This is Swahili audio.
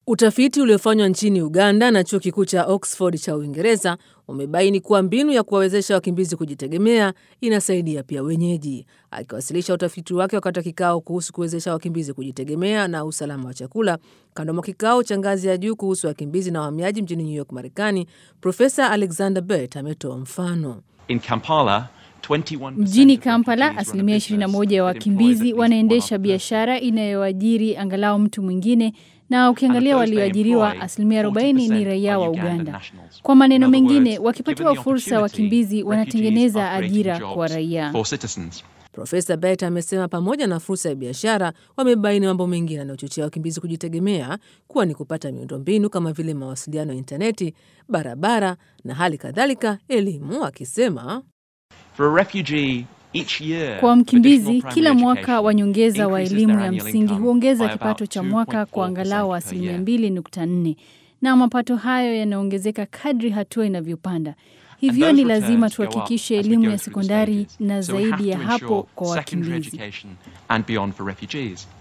Utafiti uliofanywa nchini Uganda na chuo kikuu cha Oxford cha Uingereza umebaini kuwa mbinu ya kuwawezesha wakimbizi kujitegemea inasaidia pia wenyeji. Akiwasilisha utafiti wake wakati wa kikao kuhusu kuwezesha wakimbizi kujitegemea na usalama wa chakula kando mwa kikao cha ngazi ya juu kuhusu wakimbizi na wahamiaji mjini New York, Marekani, Profesa Alexander Bett ametoa mfano. In Kampala, 21% Mjini of Kampala, refugees run a asilimia business 21 ya that employs wakimbizi at least one wanaendesha other person. biashara inayoajiri angalau mtu mwingine, na ukiangalia And of those they walioajiriwa, employ, asilimia 40 ni 40% raia wa are Ugandan Uganda. nationals. Kwa maneno In other mengine, words, wakipatiwa given the fursa opportunity, wakimbizi refugees wanatengeneza are creating ajira kwa jobs raia. for citizens. Profesa Bet amesema pamoja na fursa ya biashara, wamebaini mambo mengine yanayochochea wakimbizi kujitegemea kuwa ni kupata miundombinu kama vile mawasiliano ya intaneti, barabara na hali kadhalika elimu, akisema For a refugee, each year, Kwa mkimbizi, additional kila primary mwaka education wa nyongeza wa increases elimu their ya annual msingi income huongeza by about kipato cha mwaka kwa 2.4% angalau per asilimia year. 2.4, na mapato hayo yanaongezeka kadri hatua inavyopanda. Hivyo And ni those lazima returns go up tuhakikishe as we elimu go ya through the sekondari stages. na So we have zaidi ya to hapo ensure kwa secondary wakimbizi. education and beyond for refugees.